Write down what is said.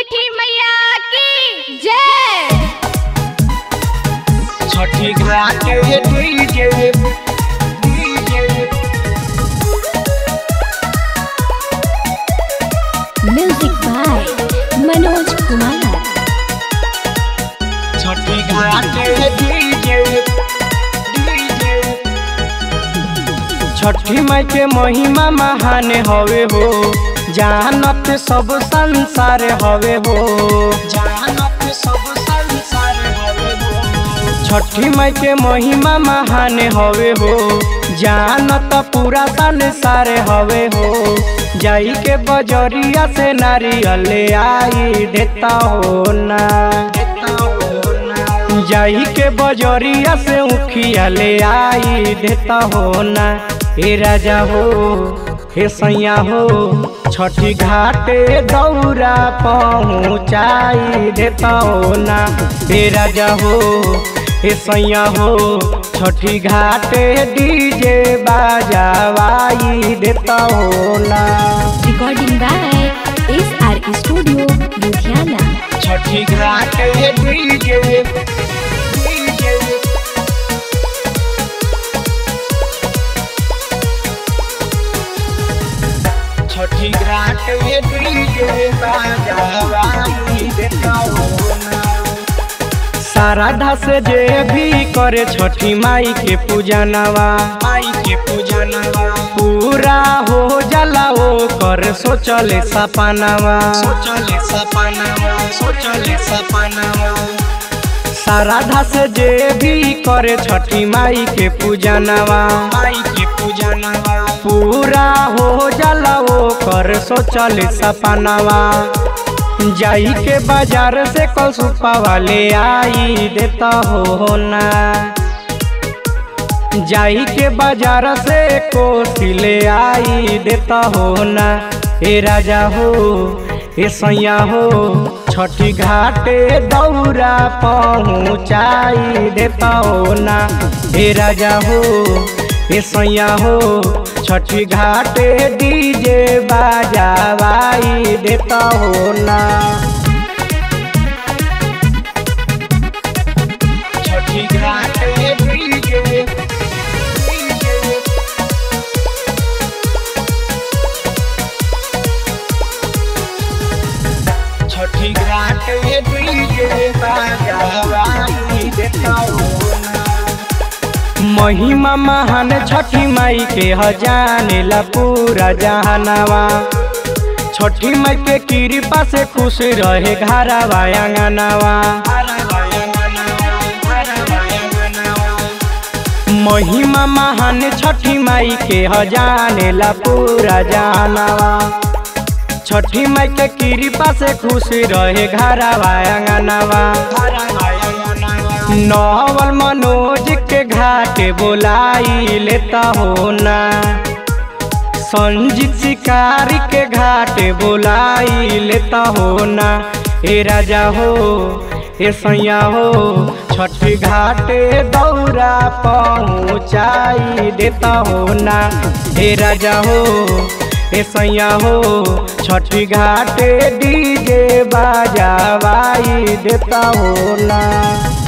छठी मैया की जय छठी घाट DJ DJ music by Manoj Kumar छठी घाट डीजे डीजे छठी माई के महिमा महान हवे हो जानत सब संसार हवे हो जानत सब संसार हवे हो छठी माई के महिमा महान हवे हो जानत पूरा संसार हवे हो जाई के बजरिया से नारियल आई देता हो ना देता हो ना जाई के बजरिया से उखिया ले आई देता हो ना हे राजा हो हे सैया हो छठी घाटे दौरा पहुँचाई देता हो ना हे राजा हो हे सैया हो छठी घाटे डीजे बाजावाई देता हो ना recording by S R studio Ludhiana छठी घाटे डीजे डीजे छठी घाट डीजे बाजावाई देता हो ना साराधा से जे भी करे छठी माई के पूजनवा माई के पूजनवा पूरा हो जाला ओ कर सोचले सपनवा सोचले सपनवा सोचले सपनवा साराधा से जे भी करे छठी माई के पूजनवा माई के पूजनवा पूरा हो जाला ओ कर सोचले सपनवा जाई के बाजार से कल सुपा वाले आई देता हो ना जाई के बाजार से कोसी ले आई देता हो ना ए राजा हो ए सैया हो छठी घाटे दौरा पहुँचाई देता हो ना ए राजा हो ए सैया हो छठी घाटे डीजे बाजावाई देता हो ना छठी घाटे डीजे डीजे छठी घाट डीजे बाजावाई देता हो ना महिमा महान छठी माई के हजानेला पूरा जहानवा छठी माई के कृपा से खुश रहे घरवा आंगनवा महिमा महान छठी माई के हजानेला पूरा जहानवा छठी माई के कृपा से खुश रहे घरवा आंगनवा नवल मनोज के घाटे बोलाई लेता हो ना संजीत शिकारी के घाटे बोलाई लेता हो ना ए राजा हो ए सैया हो छठी घाटे दौरा पहुँचाई देता हो ना ए राजा हो ए सैया हो छठी घाटे डीजे बाजावाई देता हो ना